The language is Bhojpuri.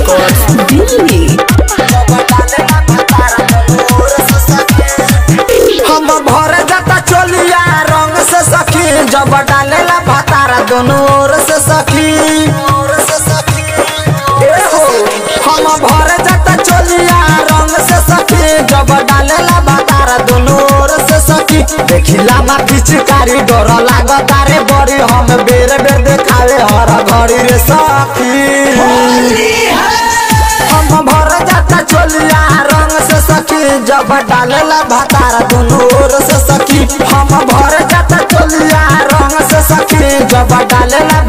Records, Delhi. हम भर जाता चोलिया रंग से सखी जब डालेला भातारा दोनों ओर से सखी ए हो, हम भर जाता चोलिया रंग से सखी जब डालेला भातारा दोनों ओर से सखी देखिला मा पिचकारी डर लागता रे बड़ी हम बेर बेर देखावे हर घड़ी रे सखी हम भर जाता चोलिया रंग से सखी जब डालेला भातारा दोनों ओर से सखी हम भर जाता चोलिया रंग से सखी जब डालेला